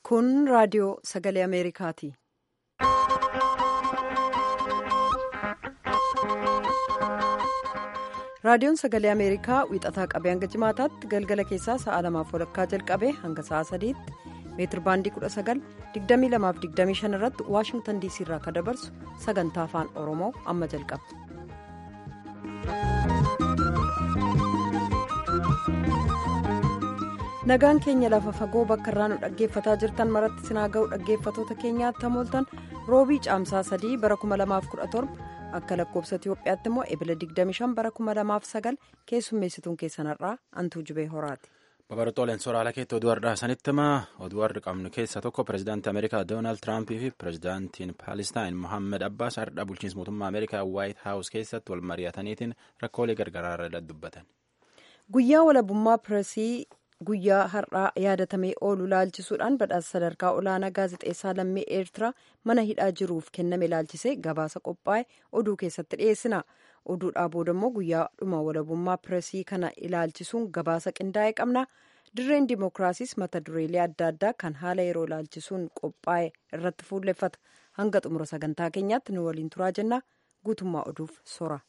Kun raadiyoo sagalee Ameerikaati. Raadiyoon sagalee Ameerikaa wiixataa qabee hanga jimaataatti galgala keessaa sa'a lamaaf walakkaa jalqabee hanga sa'a sadiitti meetir baandii 19,2225 irratti Waashingtan DC irraa kan dabarsu sagantaa afaan Oromoo amma jalqaba. nagaan keenya lafa fagoo bakka irraa nu dhaggeeffataa jirtan maratti sinaa ga'u dhaggeeffatoota keenyaatti hamooltan roobii caamsaa sadii bara 2017 akka lakkoofsa itiyoophiyaatti immoo ebila 25 bara 2009 keessummeessituun keessanarraa antuu jubee horaati. babarxooleen soraala keetti oduu har'aa sanitti himaa oduu har'a qabnu keessaa tokko pirezidaantii ameerikaa doonaald tiraampii fi pirezidaantiin paalestaan mohaammed abbaas har'a bulchiinsa mootummaa ameerikaa waayit haawus keessatti wal mari'ataniitiin rakkoolee gargaraa irra dubbatan. guyyaa walabummaa pireesii. guyyaa har'aa yaadatamee oolu ilaalchisuudhaan badhaasa sadarkaa olaanaa gaazexeessaa lammii eertiraa mana hidhaa jiruuf kenname ilaalchisee gabaasa qophaa'e oduu keessatti dhiyeessina oduudhaa booda immoo guyyaa dhuma walabummaa pireesii kana ilaalchisuun gabaasa qindaa'e qabna dirreen dimookiraasiis mata dureelee adda addaa kan haala yeroo ilaalchisuun qophaa'e irratti fuulleffata hanga xumura sagantaa keenyaatti nu waliin turaa jenna guutummaa oduuf sora.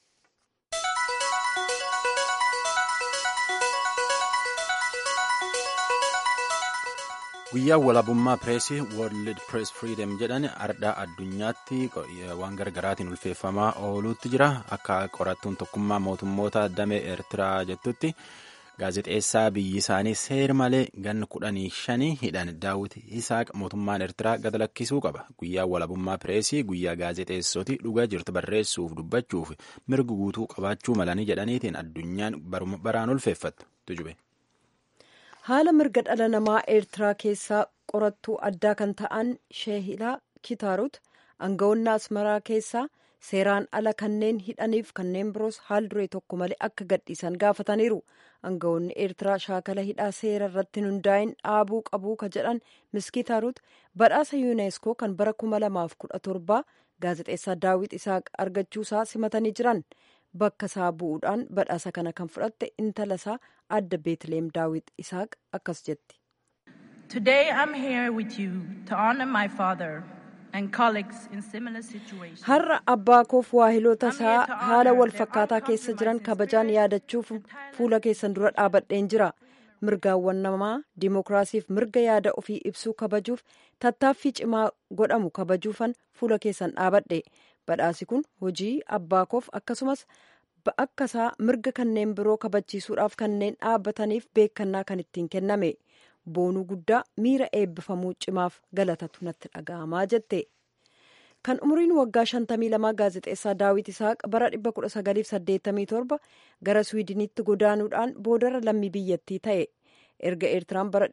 guyyaan walabummaa pireesii world press freedom jedhan ardhaa addunyaatti waan gargaraatiin ulfeeffamaa ooluutti jira akka qorattuun tokkummaa mootummoota damee eertiraa jettutti gaazexeessaa biyyi isaanii seer malee ganna kudhanii shanii hidhan daawwiti isaaq mootummaan eertiraa gad lakkisuu qaba guyyaan walabummaa pireesii guyyaa gaazexeessoti dhugaa jirtu barreessuuf dubbachuuf mirga guutuu qabaachuu malanii jedhaniitiin addunyaan baraan ulfeeffattu tujube. haala mirga dhala namaa eertiraa keessaa qorattuu addaa kan ta'an sheehilaa kitaarut aangawoonni asmaraa keessaa seeraan ala kanneen hidhaniif kanneen biroos haal duree tokko malee akka gadhiisan gaafataniiru aangawoonni eertiraa shaakala hidhaa seera irratti hundaa'in dhaabuu qabuu ka jedhan miskitaarut badhaasa yuuneeskoo kan bara 2017 gaazexeessaa daawit isaaq argachuusaa simatanii jiran. bakka isaa bu'uudhaan badhaasa kana kan fudhatte intala isaa adda beetleem daawit isaaq akkas jetti. har'a abbaa koof waahiloota isaa haala wal fakkaataa keessa jiran kabajaan yaadachuuf fuula keessan dura dhaabadheen jira mirgaawwan namaa dimookiraasiif mirga yaada ofii ibsuu kabajuuf tattaaffii cimaa godhamu kabajuufan fuula keessan dhaabadhe. badhaasi kun hojii abbaa koof akkasumas akkasaa mirga kanneen biroo kabachiisuudhaaf kanneen dhaabbataniif beekannaa kan ittiin kenname boonuu guddaa miira eebbifamuu cimaaf galatatu natti dhaga'amaa jette kan umriin waggaa 52 gaazexeessaa daawit isaaq bara 1987 gara swiidinitti godaanuudhaan boodarra lammii biyyattii ta'e erga eertiraan bara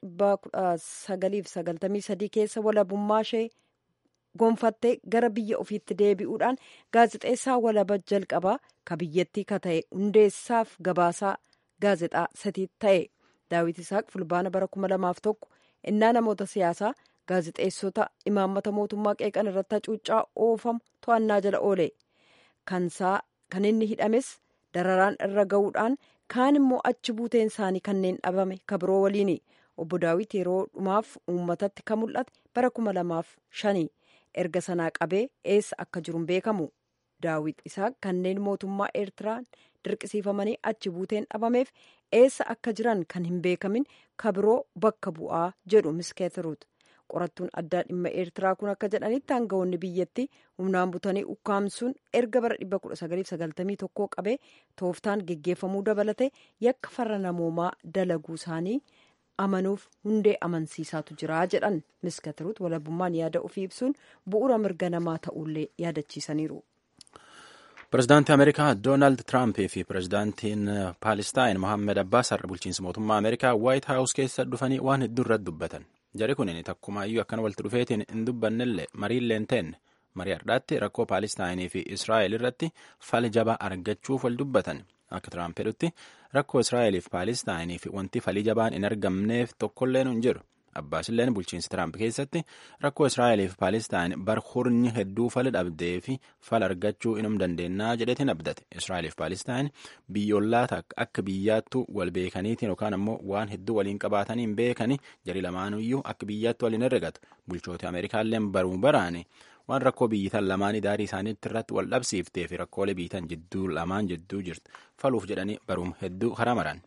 1993 keessa walabummaa ishee. gonfattee gara biyya ofiitti deebi'uudhaan gaazexeessaa walaba jalqabaa ka biyyattii ka ta'e hundeessaaf gabaasaa gaazexaa sadii ta'e daawit isaaq fulbaana bara 2001 innaa namoota siyaasaa gaazexeessota imaammata mootummaa qeeqan irratti hacuuccaa oofamu to'annaa jala oole kan inni hidhames dararaan irra ga'uudhaan kaan immoo achi buuteen isaanii kanneen dhabame ka biroo waliini obbo daawit yeroo dhumaaf uummatatti ka mul'ate bara 2005 erga sanaa qabee eessa akka jiru beekamu daawit isaaq kanneen mootummaa eertiraan dirqisiifamanii achi buuteen dhabameef eessa akka jiran kan hin beekamin ka biroo bakka bu'aa jedhu miskeetiruut qorattuun addaa dhimma eertiraa kun akka jedhanitti aangawoonni biyyatti humnaan butanii ukkaamsuun erga bara 1991 qabee tooftaan geggeeffamuu dabalate yakka farra namoomaa dalaguu isaanii. amanuuf hundee amansiisaatu jira jedhan miskatiruut walabummaan yaada ofii ibsuun bu'uura mirga namaa ta'ullee yaadachiisaniiru. pirezidaantii ameerikaa doonaald tiraampii fi pirezidaantiin paalestaan mohaammed abbaas har'a bulchiinsa mootummaa ameerikaa waayit haawus keessa dhufanii waan hedduu irratti dubbatan jari kun takkumaayyuu akkana walitti dhufeetiin hin dubbannellee mariillee hin teenne marii har'aatti rakkoo paalestaayinii fi israa'el irratti fala jabaa argachuuf wal dubbatan. akka tiraamp jedhutti rakkoo israa'eliif paalestaayinii fi wanti falii jabaan hin argamneef tokkolleen hin jiru abbaasilleen bulchiinsi tiraamp keessatti rakkoo israa'eliif paalestaan bar hurnyi hedduu fala dhabdee fi fala argachuu inum dandeennaa jedhetiin abdate israa'eliif paalestaan biyyoolaa akka biyyaattu wal beekaniitiin yookaan ammoo waan hedduu waliin qabaataniin beekani jari lamaanuyyuu akka biyyaattu waliin herregatu bulchoota ameerikaalleen baruu baraani waan rakkoo biyyitan lamaanii daarii isaaniitti irratti wal dhabsiiftee fi rakkoolee biyyitan jidduu lamaan jidduu jirtu faluuf jedhanii baruum hedduu karaa maran.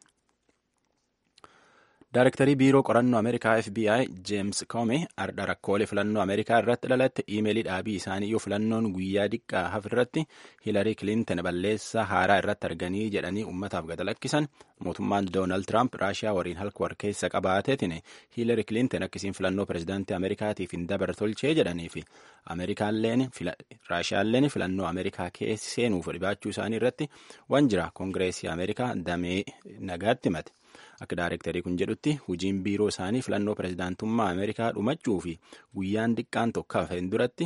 Daarektarii biiroo qorannoo Ameerikaa FBI James Comey ardha rakkoolee filannoo Ameerikaa irratti dhalatte iimeelii dhaabii isaanii yoo filannoon guyyaa diqqaa hafirratti Hilarii Kilinton balleessaa haaraa irratti arganii jedhanii uummataaf gad lakkisan mootummaan Doonaald Tiraamp Raashiyaa waliin halkan keessa qabaateetiin Hilarii Kilinton akkasiin filannoo pirezidaantii Ameerikaatiif hin dabar tolchee jedhanii fi Raashiyaalleen filannoo Ameerikaa keessa seenuuf dhibaachuu isaanii irratti waan jira Koongireesii Ameerikaa damee nagaatti himate. Akka daarektarii kun jedhutti hojiin biiroo isaanii filannoo pirezidaantummaa Ameerikaa dhumachuu fi guyyaan diqqaan tokko hafeen duratti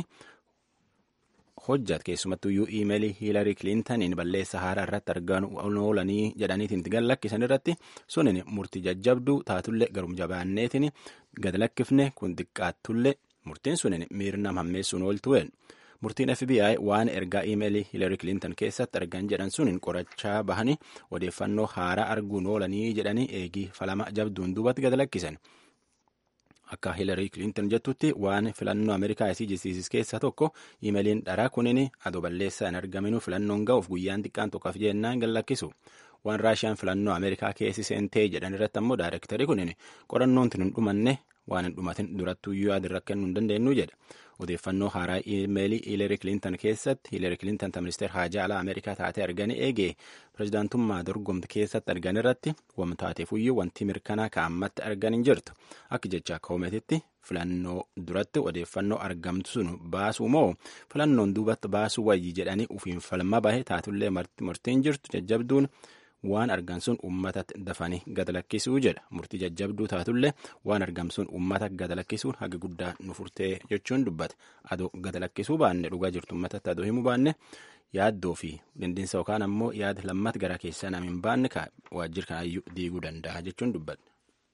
hojjat keessumattuyyuu iimeelii hiilarii kilintaniin balleessa haaraa irratti argan oolanii jedhaniitiin gad lakkisan irratti sunin murtii jajjabduu taatullee garum jabaanneetiin gad lakkifne kun xiqqaattullee murtiin sunin miirna hammeessuun ooltu'een. murtiin FBI waan ergaa iimeelii Hillary Clinton keessatti argan jedhan suniin qorachaa bahanii odeeffannoo haaraa arguun oolanii jedhanii eegii falama jabduun duubatti gad lakkisan. Akka Hillary Clinton jettutti waan filannoo Ameerikaa isii jisiisis keessaa tokko iimeeliin dharaa kunin adoo balleessaa hin argaminuu filannoon ga'uuf guyyaan xiqqaan tokkoof jennaan gad lakkisu. Waan Raashiyaan filannoo Ameerikaa keessi seentee jedhan irratti ammoo daarektarii kunin qorannoon hin dhumanne waan hin dhumatin durattuyyuu yaadirra kennuu hin dandeenyu jedha. Odeeffannoo haaraa iimeelii Hiilari Kilinton keessatti Hiilari Kilinton ministeer haajaa alaa Ameerikaa taatee arganii eegee pirezidaantummaa dorgomte keessatti argan irratti wamtaateefuyyuu wanti mirkanaa ka'ammatti argan hin jirtu. Akka jecha koometitti filannoo duratti odeeffannoo argamtu sun baasuu moo filannoon duubatti baasuu wayyi jedhanii ufiin falma bahe taatullee murtiin jirtu jajjabduun. waan argan sun uummatatti dafanii gad lakkisuu jedha murtii jajjabduu taatullee waan argam sun uummata gad lakkisuun haga guddaa nu furtee jechuun dubbate adoo gad lakkisuu baanne dhugaa jirtu uummatatti adoo himuu baanne yaaddoo fi dindinsa yookaan ammoo yaada lammata gara keessaa nam hin baanne waajjira kanaayyuu diiguu danda'a jechuun dubbate.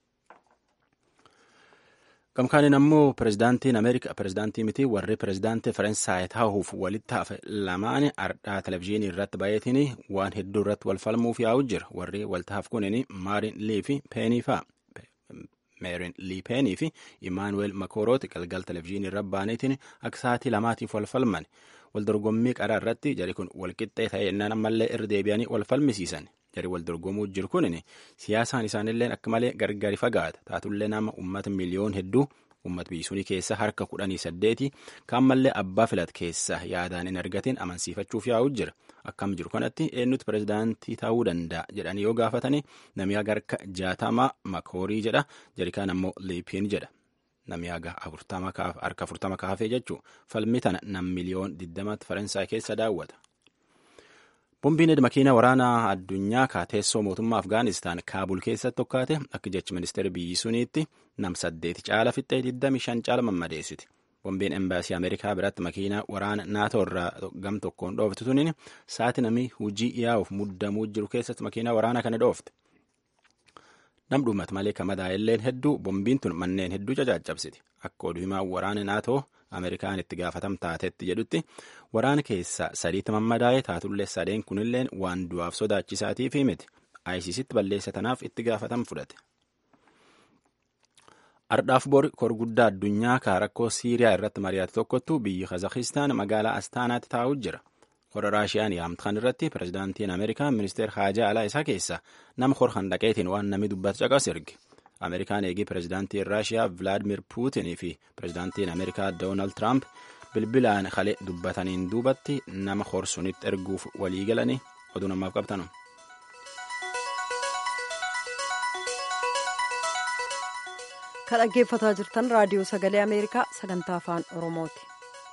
Gamkaaniin ammoo pirezidaantiin Ameerikaa pirezidaantii miti warri pirezidaantii Faransaay taa'uuf walitti hafe lamaan ardhaa televizyiinii irratti baay'atiin waan hedduu irratti wal falmuuf yaa'u jira. Warri waltaaf kunin Maarin Lii fi Peenii fa'a. Meerin Lii Peenii fi Imaanuweel Makorooti galgal televizyiinii irra baaniitiin akka sa'aatii lamaatiif wal falman. Wal dorgommii qaraa irratti jari kun walqixxee ta'ee innaan ammallee irra deebi'anii wal falmisiisan. Jari wal dorgomuu jiru kunin siyaasaan isaanillee akka malee gargari fagaata. Taatullee nama uummata miliyoon hedduu uummata biyyisuunii keessa harka kudhanii saddeeti kan mallee abbaa filat keessa yaadaan hin argatiin amansiifachuuf yaa'u jira. Akkam jiru kanatti eenyutu pirezidaantii ta'uu danda'a jedhanii yoo gaafatanii namni haga harka jaatamaa makoorii jedha jari kaan ammoo liipiin jedha. Namni haga harka afurtama kaafee jechuun falmi tana nam miliyoon digdamatti Faransaay keessa daawwata. Bombiin makiina waraanaa addunyaa kaateessoo mootummaa Afgaanistaan Kaabul keessatti tokkaate akka jechi ministeera biyyi suniitti nam saddeeti caala fixxee 25 caala mammadeessiti. Bombiin embaasii Ameerikaa biratti makiina waraana naatoo irraa gam tokkoon dhooftu tuniin saati namni hojii yaa'uuf muddamuu jiru keessatti makiina waraanaa kana dhoofte. Nam dhumat malee kamadaa illeen hedduu bombiin tun manneen hedduu cacaccabsiti. Akka oduu himaa waraana naatoo Ameerikaan itti gaafatam taatetti jedhutti waraana keessa sadiitti mammadaa'ee taatullee sadeen kunilleen waan du'aaf sodaachisaatiif miti. ISIStti balleessa tanaaf itti gaafatam fudhate. Ardhaaf bor korguddaa addunyaa kaa rakkoo Siiriyaa irratti mari'ate tokkottu biyyi Kazakistaan magaalaa Astaanaatti taa'u jira. Hora Raashiyaan yaamtan irratti pirezidaantiin Ameerikaa ministeer haajaa alaa isaa keessa nama horkan dhaqeetiin waan namni dubbatu caqas erge. Ameerikaan eegii pirezidaantiin Raashiyaa Vilaadimir Puutinii fi pirezidaantiin Ameerikaa Doonaald Tiraamp bilbilaan kalee dubbataniin duubatti nama horsunitti erguuf walii galanii oduu namaaf qabtanu. Kan dhaggeeffataa jirtan raadiyoo sagalee Ameerikaa sagantaa afaan Oromooti.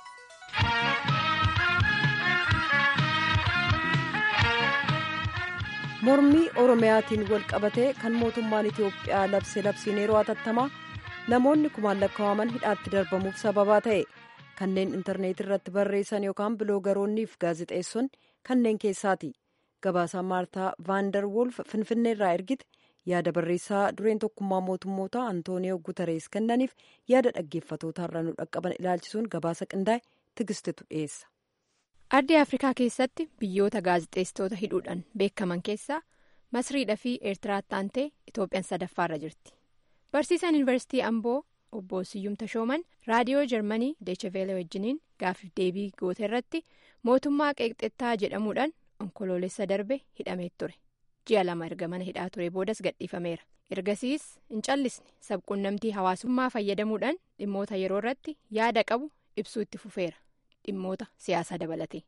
mormii oromiyaatiin wal qabatee kan mootummaan itiyoophiyaa labse labsiin yeroo hatattamaa namoonni kumaan lakkaa'aman hidhaatti darbamuuf sababaa ta'e kanneen intarneetii irratti barreessan yookaan biloogaroonniif gaazexeessonni kanneen keessaati gabaasaa maartaa vaandar wolf finfinneerraa ergite yaada barreessaa dureen tokkummaa mootummoota antooniyoo guutarees kennaniif yaada dhaggeeffatootaarra nu dhaqqaban ilaalchisuun gabaasa qindaa'e tigistetu dhiyeessa. ardii afrikaa keessatti biyyoota gaazexeessitoota hidhuudhaan beekaman keessaa masriidhaa fi eertiraatti aantee itoophiyaan sadaffaarra jirti barsiisaan yuunivarsiitii amboo obbo siyyum tashooman raadiyoo jarmanii deecheveelee wajjiniin gaafif deebii goote irratti mootummaa qeeqxettaa jedhamuudhaan onkoloolessa darbe hidhamee ture ji'a lama erga mana hidhaa ture boodas gadhiifameera ergasiis hin callisne sabquunnamtii hawaasummaa fayyadamuudhaan dhimmoota yeroo irratti yaada qabu ibsuu itti fufeera dhimmoota siyaasaa dabalate.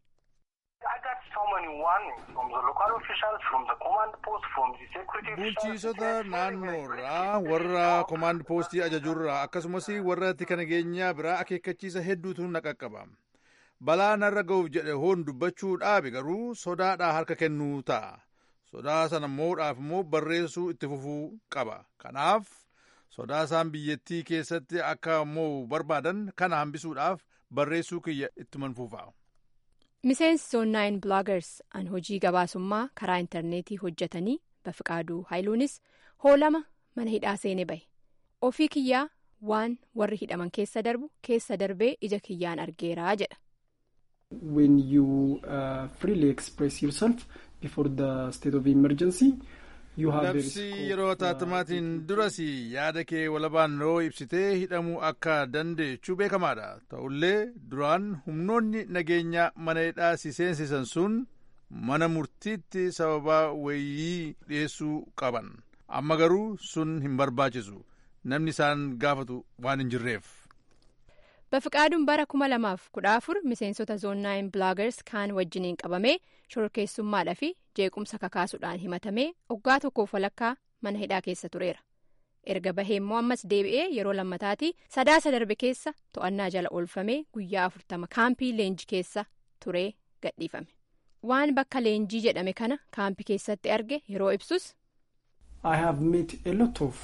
bulchiisota naannoorraa warra koomaand poostii ajajuurraa akkasumas warra tika nageenyaa biraa akeekkachiisa hedduutu na qaqqaba balaa narra ga'uuf jedhe hoon dubbachuu dhaabe garuu sodaadhaa harka kennuu ta'a sodaa sana moodhaaf immoo barreessuu itti fufuu qaba kanaaf sodaa isaan biyyattii keessatti akka mo'u barbaadan kana hambisuudhaaf barreessuu kiyya itti fufa. miseensi zoonnaayin biloogars an hojii gabaasummaa karaa intarneetii hojjetanii bafiqaaduu haayiluunis hoolama mana hidhaa seene bahe ofii kiyyaa waan warri hidhaman keessa darbu keessa darbee ija kiyyaan argeeraa jedha. when you uh, freely express yourself before the state of emergency you have labsii yeroo taatamaatiin duras yaada kee walabaan yeroo ibsitee hidhamuu akka dandeechuu beekamaadha ta'ullee duraan humnoonni nageenyaa mana hidhaa si seensisan sun mana murtiitti sababaa wayii dhiyeessuu qaban amma garuu sun hin barbaachisu namni isaan gaafatu waan hin jirreef. bafiqaaduun bara kuma lamaaf kudha afur miseensota zoonnaayin biloogars kaan wajjiniin qabamee shororkeessummaadhaa fi jeequmsa kakaasuudhaan himatamee waggaa tokkoof walakkaa mana hidhaa keessa tureera erga bahee immoo ammas deebi'ee yeroo lammataatii sadaasa darbe keessa to'annaa jala oolfamee guyyaa afurtama kaampii leenjii keessa turee gadhiifame waan bakka leenjii jedhame kana kaampii keessatti arge yeroo ibsus. I have met a lot of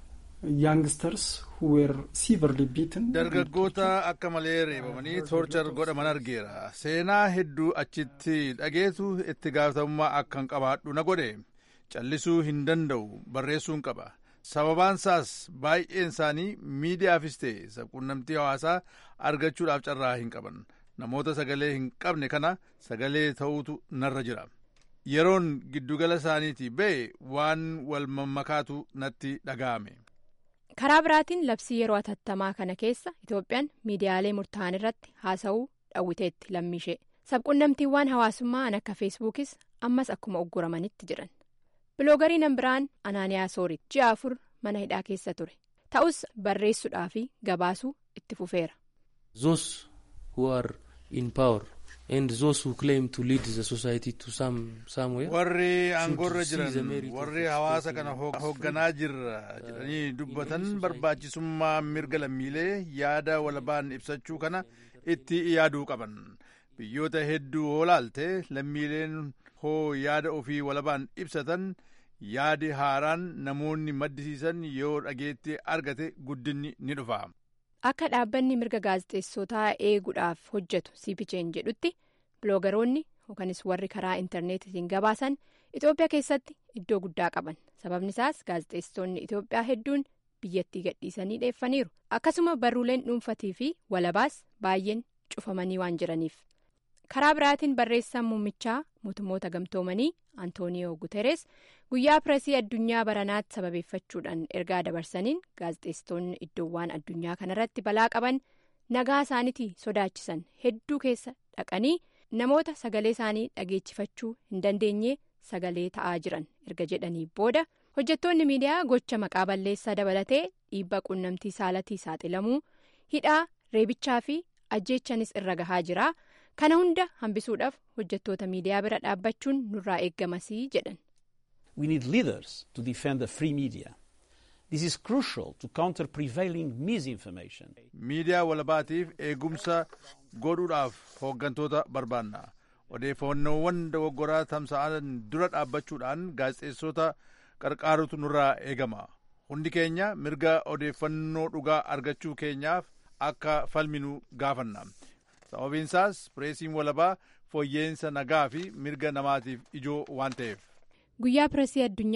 youngsters who were severely beaten. dargaggoota akka malee reebamanii toorchar godhaman argeera seenaa hedduu achitti dhageetu itti gaafatamummaa akkan qabaadhu na godhe callisuu hin danda'u barreessuun qaba sababaan isaas baay'een isaanii miidiyaafis ta'e sabquunnamtii hawaasaa argachuudhaaf carraa hin qaban namoota sagalee hin qabne kana sagalee ta'uutu narra jira yeroon giddugala isaaniitii ba'e waan wal mammakaatu natti dhaga'ame. karaa biraatiin labsii yeroo atattamaa kana keessa itoophiyaan miidiyaalee murtaa'an irratti haasa'uu dhawwiteetti lammishee sabquunnamtiiwwan hawaasummaa an akka feesbuukis ammas akkuma ugguramanitti jiran biloogariin biraan anaaniyaa soorit ji'a afur mana hidhaa keessa ture ta'us barreessuudhaa fi gabaasuu itti fufeera. those who are in power and those who claim to lead the society to some somewhere. warri aangoorra jiran warri hawaasa kana hoogganaa jirra jedhanii dubbatan barbaachisummaa mirga lammiilee yaada walabaan ibsachuu kana itti yaaduu qaban biyyoota hedduu hoo laalte lammiileen hoo yaada ofii walabaan ibsatan yaadi haaraan namoonni maddisiisan yoo dhageetti argate guddinni ni dhufa. akka dhaabbanni mirga gaazexeessotaa eeguudhaaf hojjetu cpj'n jedhutti biloogaroonni yookanis warri karaa intarneetiin gabaasan itoophiyaa keessatti iddoo guddaa qaban sababni isaas gaazexeessitoonni itoophiyaa hedduun biyyattii gadhiisanii dheeffaniiru akkasuma barruuleen dhuunfatii fi walabaas baay'een cufamanii waan jiraniif karaa biraatiin barreessaan muummichaa mootummoota gamtoomanii antooniyoo guteres guyyaa pireesii addunyaa baranaatti sababeeffachuudhaan ergaa dabarsaniin gaazexeessitoonni iddoowwan addunyaa kanarratti balaa qaban nagaa isaaniitii sodaachisan hedduu keessa dhaqanii namoota sagalee isaanii dhageechifachuu hin dandeenye sagalee ta'aa jiran erga jedhanii booda hojjettoonni miidiyaa gocha maqaa balleessaa dabalatee dhiibbaa quunnamtii saalatii saaxilamuu hidhaa reebichaa fi ajjeechanis irra gahaa jira. kana hunda hambisuudhaaf hojjettoota miidiyaa bira dhaabbachuun nurraa eeggamasii jedhan. We need leaders to defend the free media. This is crucial to counter prevailing misinformation. miidiyaa walabaatiif eegumsa godhuudhaaf hooggantoota barbaanna odeeffannoowwan dogoggoraa tamsa'an dura dhaabbachuudhaan gaazexeessota qarqaarutu nurraa eegama hundi keenya mirga odeeffannoo dhugaa argachuu keenyaaf akka falminu gaafanna. sababiin isaas pireesiin walabaa fooyya'insa nagaa fi mirga namaatiif ijoo waan ta'eef. guyyaa pireesii addunyaa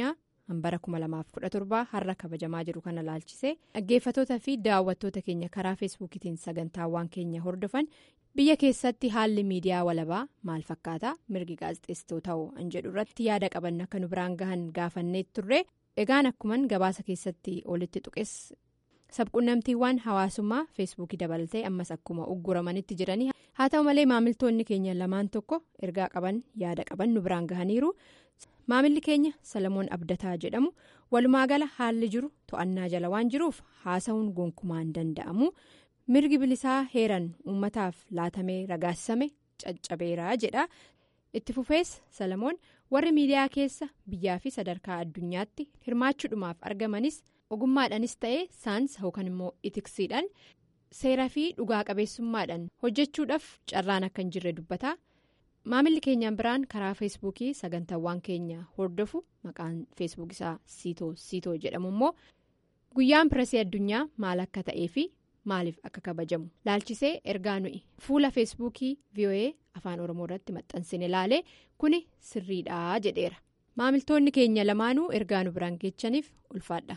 hambara 2017 har'a kabajamaa jiru kana laalchisee dhaggeeffattoota fi daawwattoota keenya karaa feesbuukiitiin sagantaawwan keenya hordofan biyya keessatti haalli miidiyaa walabaa maal fakkaata mirgi gaazexeessitootaa an jedhu irratti yaada qaban akka nu biraan gahan gaafannee turre egaan akkuman gabaasa keessatti olitti tuqes sabquunnamtiiwwan hawaasummaa feesbuukii dabalatee ammas akkuma ugguramanitti jiranii haa ta'u malee maamiltoonni keenya lamaan tokko ergaa qaban yaada qaban nu biraan gahaniiru. maamilli keenya salamoon abdataa jedhamu walumaa gala haalli jiru to'annaa jala waan jiruuf haasa'uun gonkumaan danda'amu mirgi bilisaa heeran uummataaf laatamee ragaasame caccabeeraa jedha itti fufees salamoon warri miidiyaa keessa biyyaa fi sadarkaa addunyaatti hirmaachuudhumaaf argamanis ogummaadhaanis ta'ee saansa yookaan immoo itiksiidhaan seeraa fi dhugaa qabeessummaadhaan hojjechuudhaaf carraan akka hin jirre dubbata. maamilli keenyaan biraan karaa feesbuukii sagantaawwan keenya hordofu maqaan feesbuuk isaa siitoo siitoo jedhamu immoo guyyaan pireesii addunyaa maal akka ta'ee fi maaliif akka kabajamu laalchisee ergaa nuyi fuula feesbuukii voa afaan oromoo irratti maxxansine ilaalee kuni sirriidhaa jedheera maamiltoonni keenya lamaanuu ergaa nu biraan geechaniif ulfaadha.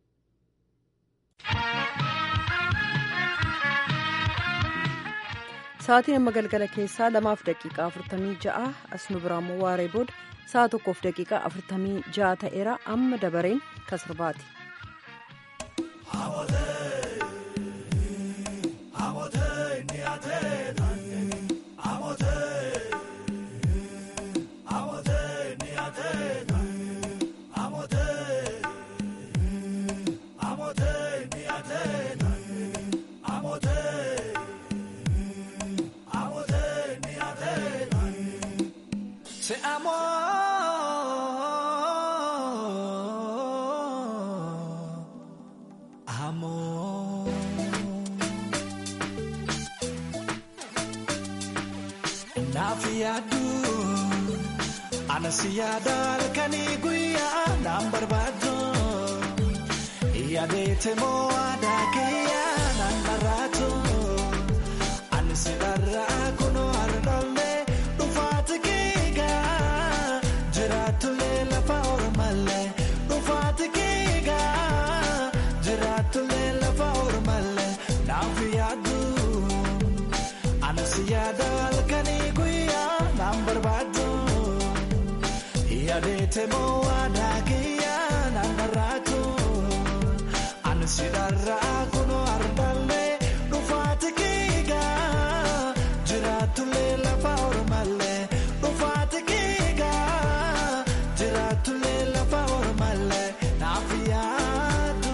sa'aatiin amma galgala keessaa lamaaf daqiiqaa afurtamii ja'a as nu biraammoo waaree booda sa'a tokkoof daqiiqaa afurtamii ja'a ta'eera amma dabareen kasirbaati. Anasi yaada halkanii guyyaa naan barbaadu yaadeete moo aadaa kiyyaa naan barraatu ansi dharraa kunoo hardollee dhufaati kiigaa jiraatullee lafa ormallee dhufaati kiigaa jiraatullee lafa ormallee naaf yaadu ansi yaada halkanii guyyaa naan barbaadu. Yaadete moo aadaa kiyyaa naan barraatu ansi dharraa kunoo ardallee dhufaati kiigaa jiraatullee lafa ormallee dhufaati kiigaa jiraatullee lafa ormallee naaf yaadu.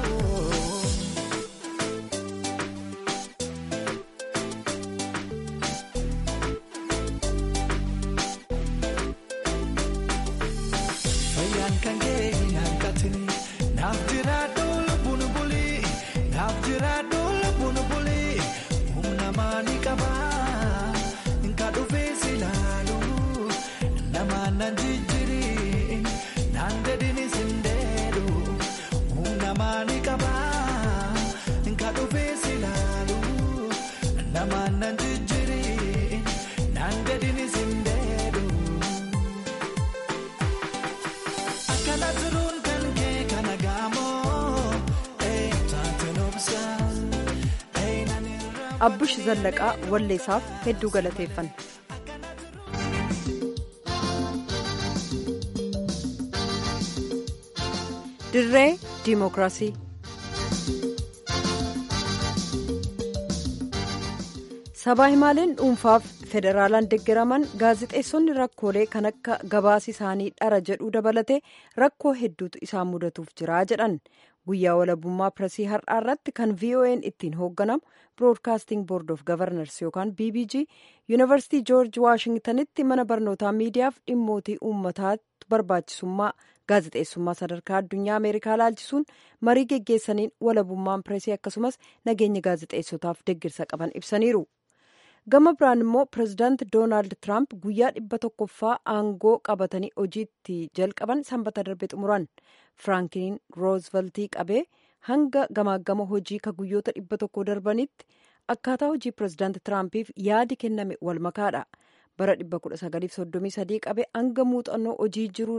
Fayyaan kan kee hin hanqatini naaf jiraadhu lubbuun bulii naaf jiraadhu lubbuun bulii humna maalii qabaa nka dhufee si laalu namaan nan jijjiiri naan dedini sindeedu humna maalii qabaa nka dhufee si laalu namaan nan jijjiiri naan dedini sindeedu. Akkana turuun kan kee kana gaamoo taatee obsaa. abbush zallaqaa walleessaaf hedduu galateeffanna. dirree diimokiraasii. sabaa himaaleen dhuunfaaf federaalaan deeggaraman gaazixeessonni rakkoolee kan akka gabaasi isaanii dhara jedhuu dabalatee rakkoo hedduutu isaan mudatuuf jira jedhan guyyaa walabummaa piresii har'aa irratti kan vo'n ittiin hoogganamu biroodkaasting boord of gavarnars yookaan bbg yuunivarsiitii joorji waashingtanitti mana barnootaa miidiyaaf dhimmootii uummataatti barbaachisummaa gaazixeessummaa sadarkaa addunyaa ameerikaa laalchisuun marii geggeessaniin walabummaan piresii akkasumas nageenya gaazixeessotaaf deggirsa qaban ibsaniiru. gama biraan immoo pirezidaanti doonaald tiraamp guyyaa dhibba tokkoffaa aangoo qabatanii hojiitti jalqaban sanbata darbe xumuran firaankiin roozveltii qabee hanga gamaagama hojii ka guyyoota dhibba tokko darbanitti akkaataa hojii pirezidaanti tiraampiif yaadi kenname wal makaadha bara 1933 qabee hanga muuxannoo hojii jiru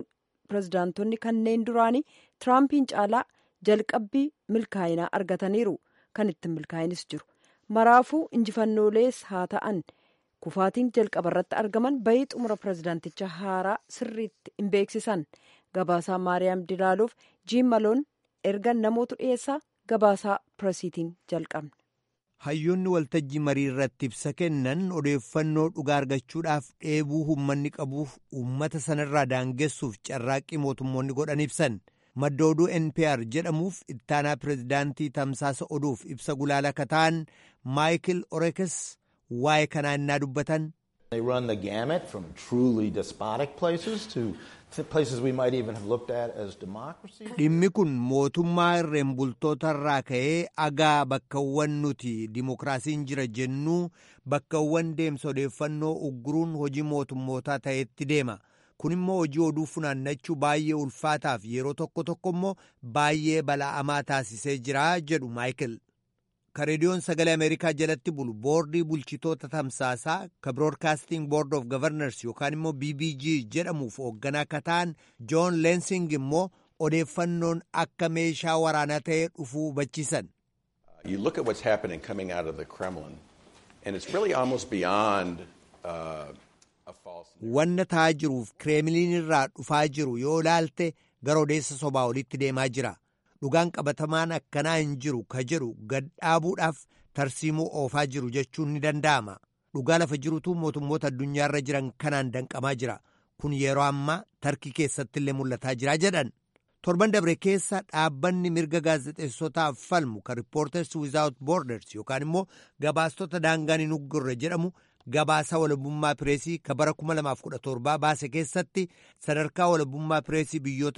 pirezidaantonni kanneen duraanii tiraampiin caalaa jalqabbii milkaa'inaa argataniiru kan ittiin milkaa'inis jiru maraafuu injifannoolees haa ta'an kufaatiin jalqaba irratti argaman bayii xumura pirezidaanticha haaraa sirriitti hin beeksisan gabaasaa maariyaam dilaaluuf jiim maloon erga namoota dhiyeessaa gabaasaa piresiitiin jalqabne. hayyoonni waltajjii marii irratti ibsa kennan odeeffannoo dhugaa argachuudhaaf dheebuu uummanni qabuuf uummata sanarraa daangessuuf carraaqqii mootummoonni godhan ibsan madda oduu npr jedhamuuf ittaanaa pirezidaantii tamsaasa oduuf ibsa gulaala kataan maayikil orekes waa'ee kanaa innaa dubbatan. They run the gamut from truly despotic places to places we might even have looked at as democracy. Dhimmi kun mootummaa irreen bultootarraa ka'ee agaa bakkawwan nuti dimokiraasiin jira jennuu bakkawwan deemsa odeeffannoo ugguruun hojii mootummootaa ta'etti deema. Kun immoo hojii oduu funaannachuu baay'ee ulfaataaf yeroo tokko tokko immoo baay'ee bala'amaa taasisee jira jedhu Maayikil. ka reediyoon sagalee ameerikaa jalatti bulu boordii bulchitoota tamsaasaa ka biroodkaasting boord of governors yookaan immoo bbg jedhamuuf hoogganaa akka ta'an joon leensing immoo odeeffannoon akka meeshaa waraanaa ta'ee dhufuu hubachiisan. You look at what's happening coming out of the Kremlin and it's really almost beyond uh, a false. Wanna ta'aa jiruuf kireemiliin irraa dhufaa jiru yoo ilaalte gara odeessa sobaa olitti deemaa jira. dhugaan qabatamaan akkanaa hin jiru ka jedhu gad dhaabuudhaaf tarsiimuu oofaa jiru jechuun ni danda'ama dhugaa lafa jirutu mootummoota addunyaarra jiran kanaan danqamaa jira kun yeroo ammaa tarkii keessatti illee mul'ataa jira jedhan torban dabre keessa dhaabbanni mirga gaazexeessotaaf falmu ka riippoorters wizaawut boorders yookaan immoo gabaastota daangaan hin uggurre jedhamu gabaasa walabummaa pireesii ka bara 2017 baase keessatti sadarkaa walabummaa pireesii biyyoota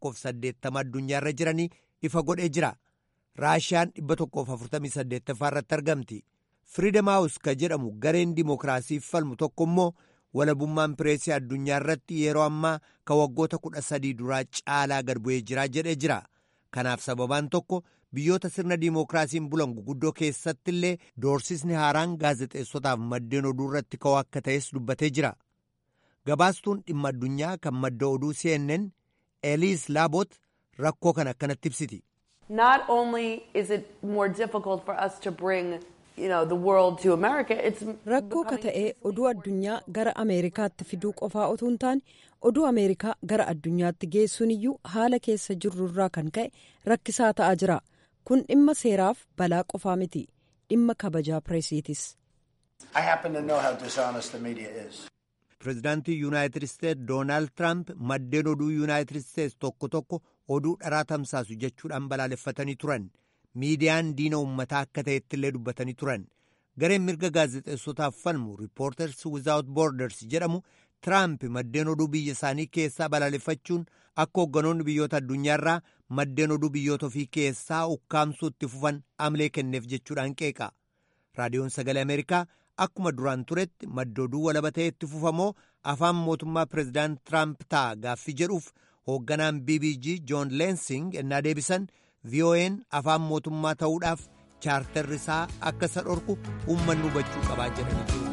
180 addunyaarra jiranii ifa godhee jira raashiyaan 148 irratti argamti firiidam haawus ka jedhamu gareen dimookiraasiif falmu tokko immoo walabummaan pireesii addunyaa irratti yeroo ammaa ka waggoota 13 duraa caalaa gad bu'ee jira jedhee jira kanaaf sababaan tokko biyyoota sirna dimookiraasiin bulan guguddoo keessatti illee doorsisni haaraan gaazexeessotaaf maddeen oduu irratti ka'uu akka ta'es dubbatee jira gabaastuun dhimma addunyaa kan madda oduu cnn eliis laabot rakkoo kan akkanatti ibsiti. Not only is it more difficult for us to bring you know, the world to America, it's rakkoo ka ta'e oduu addunyaa gara ameerikaatti fiduu qofaa otoo hin taane oduu ameerikaa gara addunyaatti geessuun iyyuu haala keessa jirrurraa kan ka'e rakkisaa ta'aa jira kun dhimma seeraaf balaa qofaa miti dhimma kabajaa pireesiitis. I happen to know how dishonest the media is. Pireezidaantii Yuunaayitid Isteetsi Doonaald Tiraamp maddeen oduu Yuunaayitid Isteetsi tokko tokko oduu dharaa tamsaasu jechuudhaan balaaleffatanii turan. Miidiyaan diina uummataa akka ta'etti illee dubbatanii turan. Gareen mirga gaazexeessotaaf falmu Reporters Without Borders jedhamu Tiraamp maddeen oduu biyya isaanii keessaa balaaleffachuun akka hoogganoonni biyyoota addunyaarraa maddeen oduu biyyoota ofii keessaa ukkaamsuu itti fufan amlee kenneef jechuudhaan qeeqa. Raadiyoon Sagalee Ameerikaa akkuma duraan turetti madda oduu walaba ta'e itti fufamoo afaan mootummaa pireezidaant Tiraamp ta'a gaaffii jedhuuf hoogganaan BBG Joon Leensing ennaa deebisan VOA'n afaan mootummaa ta'uudhaaf chaartarri isaa akka isa dhorku uummanni hubachuu qabaa jedhanii jiru.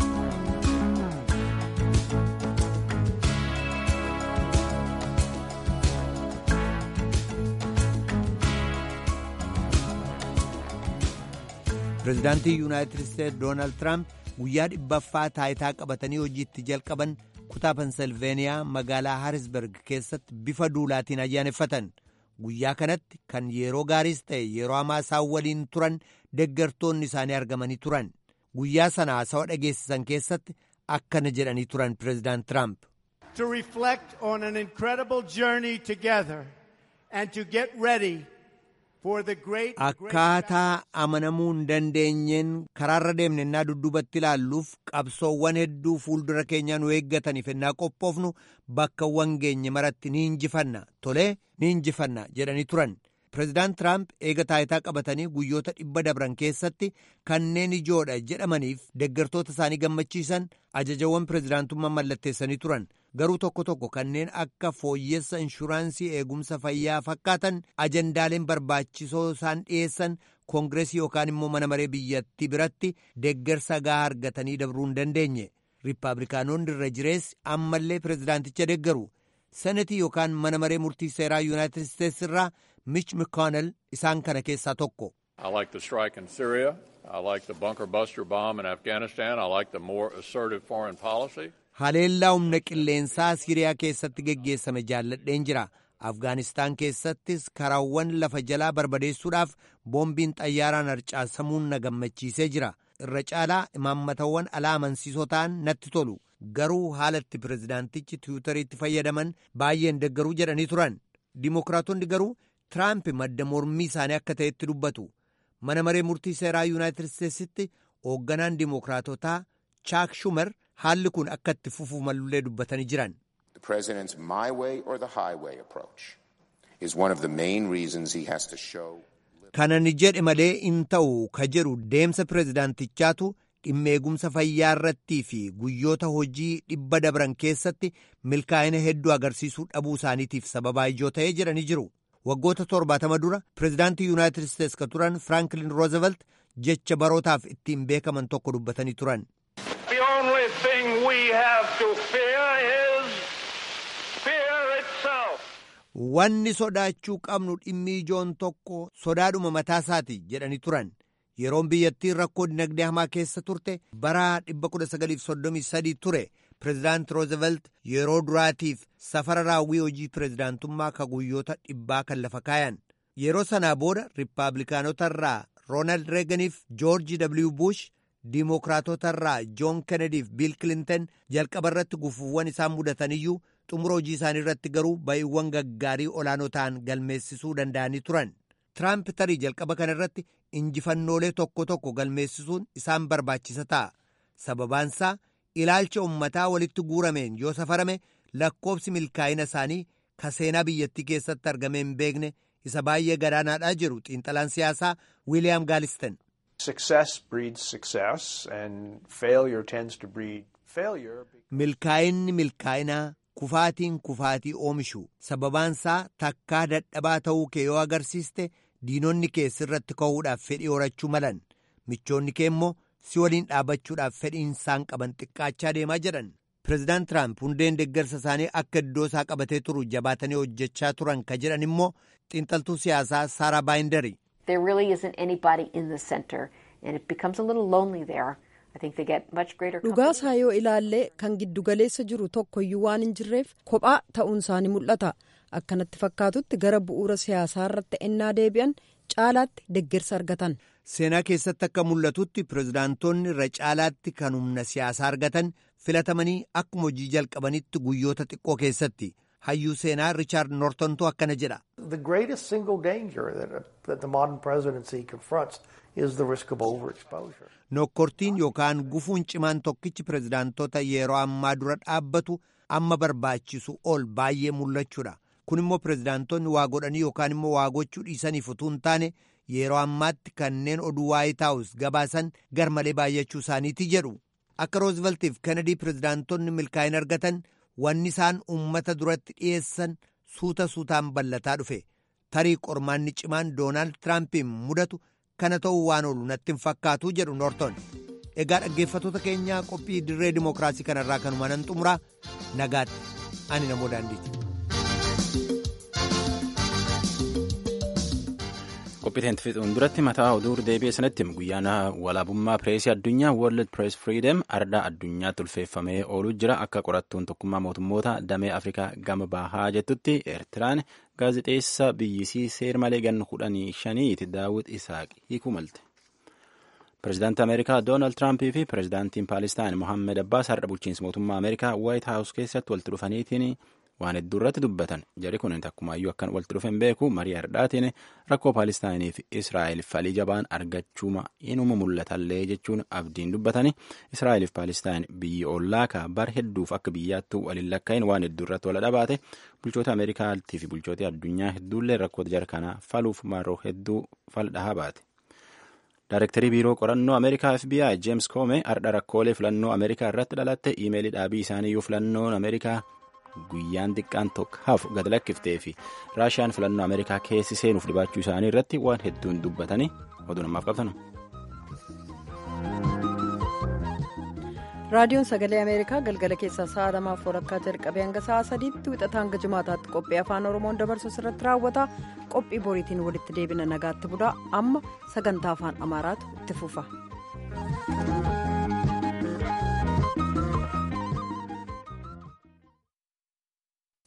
pireezidaantii yuunaayitid isteetsi doonaald tiraamp guyyaa dhibbaffaa taayitaa qabatanii hojiitti jalqaban kutaa pensilveeniyaa magaalaa haarisberg keessatti bifa duulaatiin ayyaaneffatan guyyaa kanatti kan yeroo gaariis ta'e yeroo hamaa isaan waliin turan deggartoonni isaanii argamanii turan guyyaa sana haasawa dhageessisan keessatti akkana jedhanii turan pireezidaant tiraamp. To reflect on an incredible journey together and to get ready Akkaataa amanamuu hin dandeenyeen karaarra deemne ennaa dudduubatti ilaalluuf qabsoowwan hedduu fuuldura keenya nu eeggataniif ennaa qophoofnu bakkawwan geenye maratti ni injifanna tolee ni injifanna jedhanii turan. Pireezidaant Tiraamp eega taayitaa qabatanii guyyoota dhibba dabran keessatti kanneen ijoodha jedhamaniif deggartoota isaanii gammachiisan ajajawwan pireezidaantummaa mallatteessanii turan. garuu tokko tokko kanneen akka fooyyessa inshuraansii eegumsa fayyaa fakkaatan ajandaaleen barbaachisoo isaan dhiyeessan koongireesii yookaan immoo mana maree biyyattii biratti deggersa gahaa argatanii dabruu hin dandeenye riippaabilikaanonni irra jireessi ammallee pireezidaanticha deggaru senetii yookaan mana maree murtii seeraa yuunaayitid isteetsi irraa mich mcconnell isaan kana keessaa tokko. I like the strike in Syria. I like the bunker buster bomb in Afghanistan. I like the more assertive foreign policy. Haleellaa humna qilleensaa Siriyaa keessatti geggeessame jaalladheen jira. Afgaanistaan keessattis karaawwan lafa jalaa barbadeessuudhaaf boombiin xayyaaraan harcaasamuun na gammachiisee jira. Irra caalaa imaammatawwan alaa amansiisoo ta'an natti tolu. Garuu haalatti pirezidaantichi tiwutariitti fayyadaman baay'een deggaruu jedhanii turan. Dimookiraatonni garuu Tiraamp madda mormii isaanii akka ta'etti dubbatu. Mana maree murtii seeraa Yuunaayitid Isteetsitti hoogganaan dimookiraatotaa Chaak Shumer haalli kun akka itti fufuu malullee dubbatanii jiran. The president's my way or the highway approach is one of the main reasons he has to show. Kana ni jedhe malee in ta'u ka jedhu deemsa pirezidaantichaatu dhimma eegumsa fayyaa irrattii fi guyyoota hojii dhibba dabran keessatti milkaa'ina hedduu agarsiisuu dhabuu isaaniitiif sababaa ijoo ta'ee jedhanii jiru. Waggoota torbaatama dura pirezidaantii Yuunaayitid Isteets ka turan Firaanklin Roosevelt jecha barootaaf ittiin beekaman tokko dubbatanii turan. The only thing we have to fear is fear itself. Wanni sodaachuu qabnu dhimmi ijoon tokko sodaadhuma mataa isaati jedhanii turan. Yeroon biyyattiin rakkoo dinagdee hamaa keessa turte bara 1933 ture. Pireezidaant Roosevelt yeroo duraatiif safara raawwii hojii pireezidaantummaa ka guyyoota dhibbaa kan lafa kaayan. Yeroo sanaa booda Riippaabilikaanota irraa Roonaald Reeganiif Joorji W. Bush, Diimookiraatota irraa Joon Kennediif Biil Kilinton jalqaba irratti gufuuwwan isaan mudataniyyuu xumura hojii isaanii irratti garuu ba'iiwwan gaggaarii olaanoo ta'an galmeessisuu danda'anii turan. Tiraamp tarii jalqaba kana irratti injifannoolee tokko tokko galmeessisuun isaan barbaachisa ta'a. Sababaansaa ilaalcha ummataa walitti guurameen yoo safarame lakkoobsi milkaa'ina isaanii ka seenaa biyyattii keessatti argamee hin beekne isa baay'ee gadaanaadhaa jiru xiinxalaan siyaasaa Wiiliyaam Gaalisten. Success breeds success and failure tends to breed failure. Milkaa'inni milkaa'inaa kufaatiin kufaatii oomishu sababaansaa takkaa dadhabaa ta'uu kee yoo agarsiiste diinonni kee sirratti ka'uudhaaf fedhii horachuu malan michoonni kee immoo si waliin dhaabbachuudhaaf fedhiin isaan qaban xiqqaachaa deemaa jedhan pireezidaant tiraamp hundeen deeggarsa isaanii akka iddoo isaa qabatee turu jabaatanii hojjechaa turan ka jedhan immoo xiinxaltuu siyaasaa saaraa baayindari. There really isn't anybody in the center and it becomes a little lonely there. I think they get much greater dhugaasaa yoo ilaalle kan giddugaleessa jiru tokkoyyuu waan hin jirreef kophaa ta'uun isaanii mul'ata akkanatti fakkaatutti gara bu'uura siyaasaa irratti ennaa deebi'an caalaatti deeggarsa argatan. seenaa keessatti akka mul'atutti pireezidaantoonni irra caalaatti kan humna siyaasaa argatan filatamanii akkuma hojii jalqabanitti guyyoota xiqqoo keessatti hayyuu seenaa riichaard noortontu akkana jedha. The greatest single danger that, that the modern presidency confronts is the risk of overexposure. Nokkortiin yookaan gufuun cimaan tokkichi pireezidaantota yeroo ammaa dura dhaabbatu amma barbaachisu ol baay'ee mul'achuudha. Kun immoo pireezidaantonni waa godhanii yookaan immoo waa gochuu dhiisaniif utuu hin taane yeroo ammaatti kanneen oduu waayit haawus gabaasan gar malee baay'achuu isaaniiti jedhu. Akka Rooziveltiif Kennedy pireezidaantonni milkaa'ina argatan wanni isaan uummata duratti dhiyeessan suuta suutaan ballataa dhufe. Tarii qormaanni cimaan Doonaald Tiraampiin mudatu kana ta'uu waan oolu natti hin fakkaatu jedhu Noorton. Egaa dhaggeeffatoota keenyaa qophii dirree dimookiraasii kanarraa kanuma nan xumuraa nagaatti ani namoo daandiiti. qophiiteen fixuun duratti mataa oduu deebi'e sanatti guyyaan walaabummaa pireesii addunyaa world press freedom ardaa addunyaatti ulfeeffamee ooluu jira akka qorattuun tokkummaa mootummoota damee afrikaa gama bahaa jettutti eertiraan gaazexeessa biyyisii seer malee ganna kudhanii shaniiti daawwit isaaq hiikuu malte. pireezidaantii ameerikaa doonaald tiraampii fi pireezidaantiin paalestaan mohammed abbaas har'a bulchiinsa mootummaa ameerikaa waayit haawus keessatti walitti dhufaniitiin waan hedduu irratti dubbatan jari kun takkumaayyuu akkan walitti dhufe hin beeku marii hardhaatiin rakkoo paalestaayinii fi israa'el falii jabaan argachuuma inuma mul'atallee jechuun abdiin dubbatani israa'el fi paalestaan biyyi ollaa ka bar hedduuf akka biyyaattuu waliin lakkaa'in waan hedduu irratti wal dhabaate bulchoota ameerikaatii fi bulchoota addunyaa hedduullee rakkoota jara kanaa faluuf maroo hedduu fal dhahaa baate. Daarektarii biiroo qorannoo Ameerikaa FBI James Comey ardha rakkoolee filannoo Ameerikaa irratti dhalatte iimeelii dhaabii isaaniiyyuu filannoon Ameerikaa guyyaan xiqqaan tokko hafu gad lakkiftee fi raashiyaan filannoo ameerikaa keessi seenuuf dhibaachuu isaanii irratti waan hedduun dubbatanii oduu namaaf qabtan. raadiyoon sagalee ameerikaa galgala keessaa sa'a lamaaf walakkaa jalqabee hanga sa'a sadiitti wixata hanga jimaataatti qophii afaan oromoon dabarsu irratti raawwata qophii boriitiin walitti deebina nagaatti bulaa amma sagantaa afaan amaaraatu itti fufa.